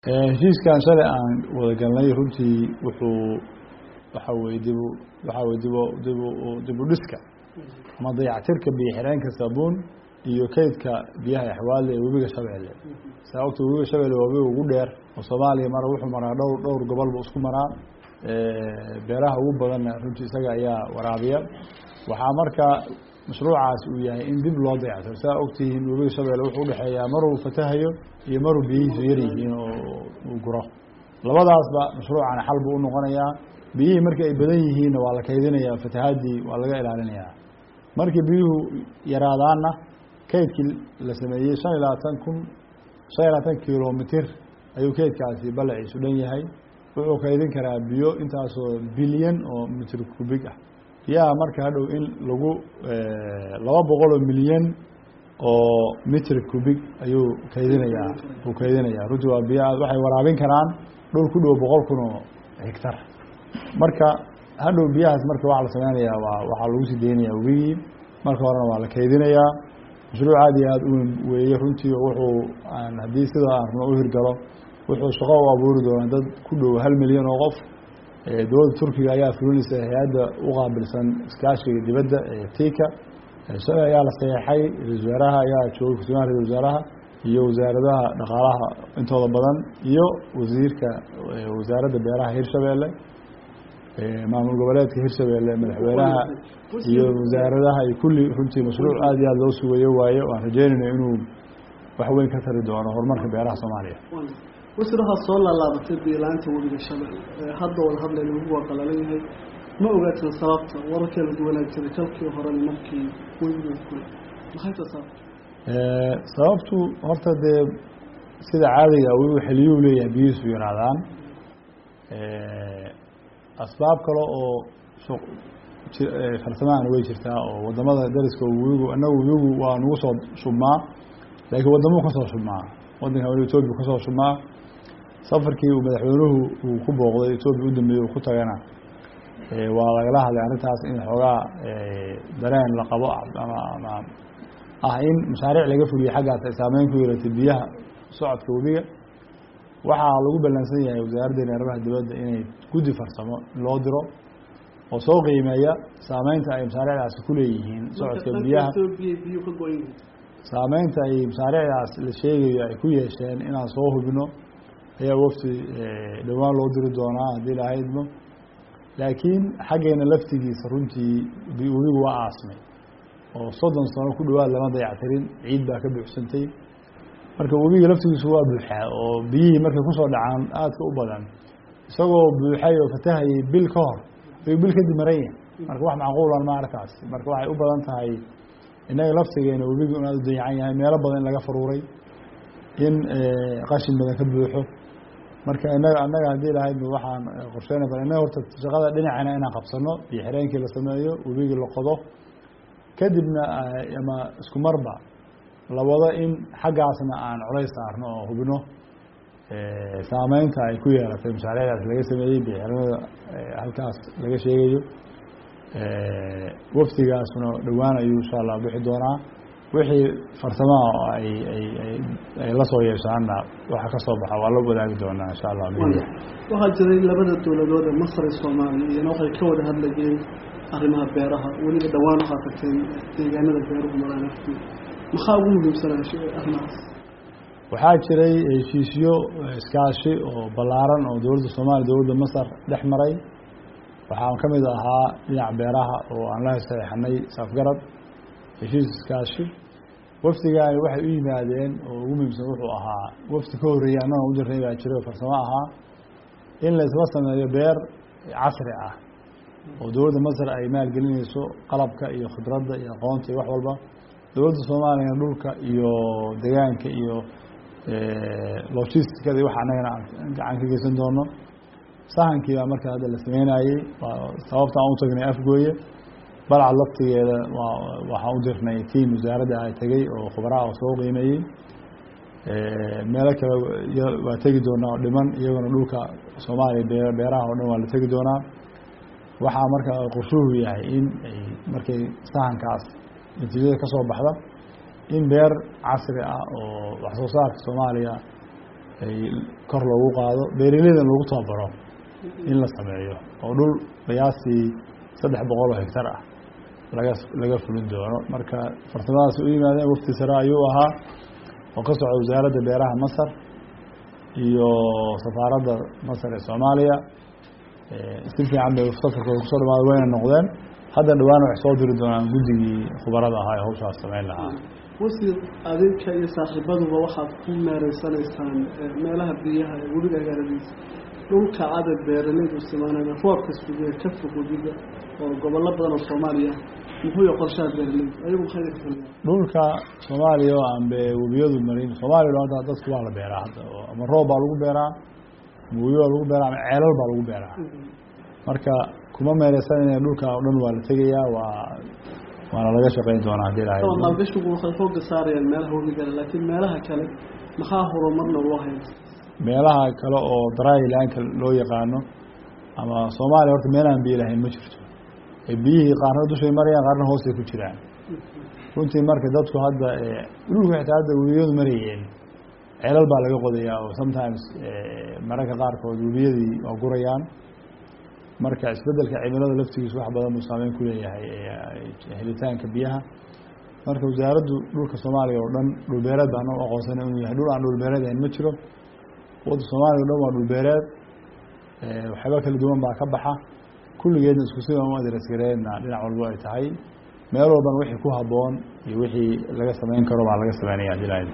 heshiiskan shalay aan wada galnay runtii wuxuu waxa weye dibu waxaa weye dibu dibu dibu dhiska ama dayactirka biyo xireenka saabuun iyo kaydka biyaha exwaale ee webiga shabeelle saa ogta webiga shabeelle waa webiga ugu dheer oo soomaaliya mara wuxuu maraa dhowr dhowr gobolba isku maraa beeraha ugu badanna runtii isaga ayaa waraabiya waxaa marka mashruucaas uu yahay in dib loo dayactiro saa ogtihiin webiga shabeelle wuxuu udhexeeyaa maruu fatahayo iyo maruu biyihiisu yar yihiin oo uu guro labadaasba mashruucana xal buu unoqonayaa biyihii markii ay badan yihiinna waa la kaydinayaa fatahaadii waa laga ilaalinayaa markii biyuhu yaraadaanna kaydkii la sameeyey shan iyo labaatan kun shan iyo labaatan kilomitir ayuu kaydkaasi balaciisu dhan yahay wuxuu kaydin karaa biyo intaasoo bilyan oo mitir kubig ah biyaha marka hadhow in lagu laba boqol oo milyan oo mitr kubig ayuu kaydinayaa uu kaydinayaa runtii waa biyo waxay waraabin karaan dhul ku dhow boqol kun oo higtar marka hadhow biyahaas marka waxaa la sameynayaa waa waxaa lagu sii deynayaa webigii marka horena waa la kaydinayaa mashruuc aad iyo aada u weyn weeye runtii wuxuu haddii sidaa arno u hirgalo wuxuu shaqo u abuuri doonaa dad ku dhow hal milyan oo qof dowladda turkiga ayaa fulinaysa hay-adda u qaabilsan iskaashiga dibadda ee tika shalay ayaa la saxeexay ra-isul wasaaraha ayaa joogay ku-tooyaha ra-isul wasaaraha iyo wasaaradaha dhaqaalaha intooda badan iyo wasiirka wasaaradda beeraha hirshabeelle maamul goboleedka hirshabeelle madaxweynaha iyo wasaaradaha iyo kulli runtii mashruuc aad iyo aad loo sugayo waaye waan rajeynayna inuu wax weyn ka tari doono horumarka beeraha soomaaliya wasir waxaa soo laalaabatay biilaanta webiga shabeelle hadda wada hadlayna webigu waa qalalan yahay ma ogaatin sababta wararkee lagu wanaag jiray kalkii horena markii webigu kulay maxayta sababta sababtu horta dee sida caadiga webigu xiliyuu leeyahay biyihiisu yaraadaan asbaab kale oo farsamahana way jirtaa oo wadamada dariska webigu annagu webigu waa nagu soo shubmaa laakiin wadamuu kasoo shubmaa wadanka wali etoobiya kasoo shubmaa safarkii uu madaxweynuhu uu ku booqday etoobiya u dambeeyey uu ku tagana waa lagala hadlay arrintaas in xoogaa dareen la qabo ama ama ah in mashaariic laga fuliyo xaggaas ay saameyn ku yeelatay biyaha socodka webiga waxaa lagu ballansan yahay wasaaraddeena arrimaha dibadda inay guddi farsamo loo diro oo soo qiimeeya saameynta ay mashaariicdaasi ku leeyihiin socodka biyaha saameynta ay mashaariicdaas la sheegayo ay ku yeesheen inaan soo hubino ayaa wafti dhowaan loo diri doonaa haddii la haydmo laakiin xaggeena laftigiisa runtii webigu waa aasmay oo soddon sano ku dhowaad lama dayactirin ciid baa ka buuxsantay marka webiga laftigiisu waa buuxaa oo biyihii markay kusoo dhacaan aadka u badan isagoo buuxay oo fatahayay bil ka hor ayuu bil kadib maran yahay marka wax macquulan ma arkaas marka waxay u badan tahay innaga laftigeena webigu in aad u dayacan yahay meelo badan in laga faruuray in qashin badan ka buuxo marka inaga annaga haddii lahayd waxaan qorsheyna bal innaga horta shaqada dhinacana inaan qabsano iyo xireenkii la sameeyo webigii la qodo kadibna ama isku marba la wado in xaggaasna aan colays saarno oo hubino saameynta ay ku yeelatay mashaariicdaas laga sameeyey bixirnada halkaas laga sheegayo waftigaasna dhowaan ayuu insha allah bixi doonaa wixii farsamaha oo ay ay ay la soo yeeshaanna waxa ka soo baxa waa la wadaagi doonaa insha allah waxaa jiray labada dowladood ee masar iyo soomaaliya iyana waxay ka wada hadlayeen arrimaha beeraha weliba dhowaan waxaa tagteen deegaanada beeruhu maraan afti maxaa ugu muhiimsanaa arrimahaas waxaa jiray heshiisyo iskaashi oo ballaaran oo dowladda soomaaliya dowladda masar dhex maray waxaa ka mid ahaa dhinac beeraha oo aan la saxeixanay safgarad heshiis iskaashi wafdigaani waxay u yimaadeen oo ugu muhiimsan wuxuu ahaa wafdi ka horreeyey annaga u jirnay baa jiro farsamo ahaa in la isla sameeyo beer casri ah oo dowladda masar ay maalgelinayso qalabka iyo khibradda iyo aqoonta iyo wax walba dowladda soomaaliyana dhulka iyo degaanka iyo logisticada iyo wax annagana aan gacan ka geysan doono sahankii baa marka hadda la sameynayey waa sababta aan u tagnay afgooye balcad laftigeeda waa waxaan u dirnay tiam wasaaradda ay tegey oo khubaraha oo soo qiimeeyey meelo kale waa tegi doonaa oo dhiman iyagona dhulka soomaaliya beeraha oo dhan waa la tegi doonaa waxaa marka qorshuhu yahay in ay markay sahankaas natiijada ka soo baxda in beer casri ah oo wax soo saarka soomaaliya ay kor loogu qaado beeraleydan lagu tababaro in la sameeyo oo dhul qiyaastii saddex boqol oo hegtar ah laga laga fulin doono marka farsamadaas u yimaadeen wafti sare ayuu ahaa oo ka socda wasaaradda beeraha masar iyo safaaradda masar ee soomaaliya si fiican bay safarkooda kusoo dhamaada wayna noqdeen hadda dhawaan waxay soo diri doonaan guddigii khubarada ahaa ee hawshaas samayn lahaa wasiir adinka iyo saaxiibaduba waxaad ku meereysanaysaan meelaha biyaha ee webiga agaaradiisa dhulka cadad beeraleydu isticmaalayna roobka sugee ka fog webiga oo gobollo badan oo soomaaliya muxuu yahay qorshaha beeraleydu ayagu maxay ka fuliyaan dhulka soomaaliya oo aan be webiyadu marin soomaaliya hadda dadku waa la beeraa hadda oo ama roob baa lagu beeraa ama webi baa lagu beeraa ama ceelal baa lagu beeraa marka kuma meereysanayna dhulka oo dhan waa la tegayaa waa waana laga shaqeyn doonaa hadii ilahay ama maalgashigu waxay xooga saarayaan meelaha webigale laakiin meelaha kale maxaa horumarna loo haysta meelaha kale oo daraayilaanka loo yaqaano ama soomaaliya horta meelahaan biyo lahayn ma jirto ee biyihii qaarna dushay marayaan qaarna hoosay ku jiraan runtii marka dadku hadda dhulka xitaa hadda webiyadu marayeen ceelal baa laga qodayaa oo sometimes mararka qaarkood webiyadii waa gurayaan marka isbedelka cimilada laftigiisu wax badan buu saameyn ku leeyahay helitaanka biyaha marka wasaaraddu dhulka soomaaliya oo dhan dhulbeereed baan u aqoonsana inuu yahay dhul aan dhulbeereed ahayn ma jiro wadda soomaaliya o dhan waa dhulbeereed waxyaaba kala duwan baa ka baxa kulligeedna isku si u adresgareedna dhinac walbo ay tahay meel walbana wixii ku habboon iyo wixii laga samayn karo baa laga sameynaya hadii la